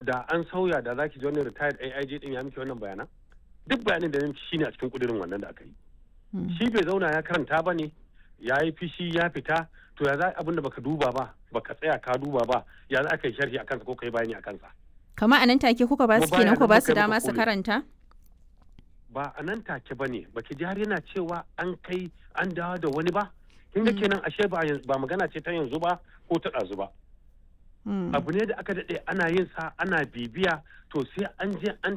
da an sauya da zaki ji wani retired AIG din ya miki wannan bayanan duk bayanin da shi ne a cikin kudirin wannan da aka yi shi bai zauna ya karanta ba ne ya yi fishi ya fita to ya za abin da baka duba ba baka tsaya ka duba ba ya za ka yi sharhi a kansa ko ka yi bayani a kansa kama a nan take kuka ba su Kuma kenan ku ba bayanan su muka yi dama muka su kore. karanta ba a nan take ba ne baki ji har yana cewa an kai an dawo da wani ba kin ga kenan ashe ba yanzu- ba magana ce ta yanzu ba ko ta ɗazu ba Mm. abu ne da aka daɗe ana yin sa ana bibiya to sai an je an